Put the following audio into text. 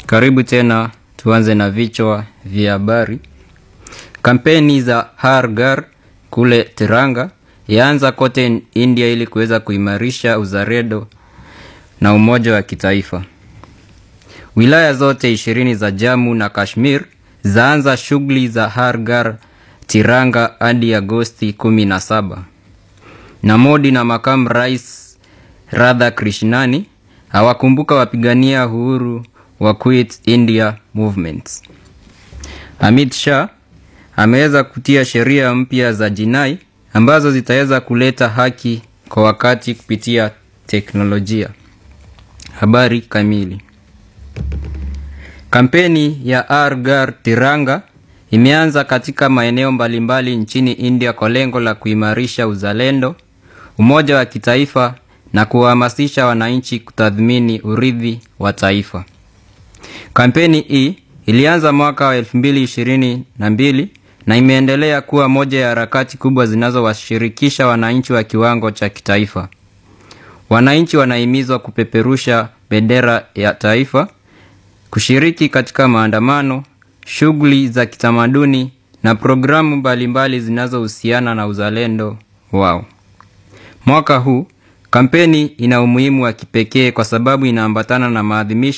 Karibu tena, tuanze na vichwa vya habari. Kampeni za Har Ghar kule Tiranga yaanza kote India ili kuweza kuimarisha uzalendo na umoja wa kitaifa. Wilaya zote ishirini za Jammu na Kashmir zaanza shughuli za Har Ghar Tiranga hadi Agosti 17. Na Modi na makamu rais Radha Krishnani hawakumbuka wapigania uhuru wa Quit India Movement. Amit Shah ameweza kutia sheria mpya za jinai ambazo zitaweza kuleta haki kwa wakati kupitia teknolojia. Habari kamili. Kampeni ya Har Ghar Tiranga imeanza katika maeneo mbalimbali nchini India kwa lengo la kuimarisha uzalendo, umoja wa kitaifa na kuwahamasisha wananchi kutathmini urithi wa taifa. Kampeni hii ilianza mwaka wa 2022 na imeendelea kuwa moja ya harakati kubwa zinazowashirikisha wananchi wa kiwango cha kitaifa. Wananchi wanahimizwa kupeperusha bendera ya taifa, kushiriki katika maandamano, shughuli za kitamaduni na programu mbalimbali zinazohusiana na uzalendo wao. Mwaka huu kampeni ina umuhimu wa kipekee kwa sababu inaambatana na maadhimisho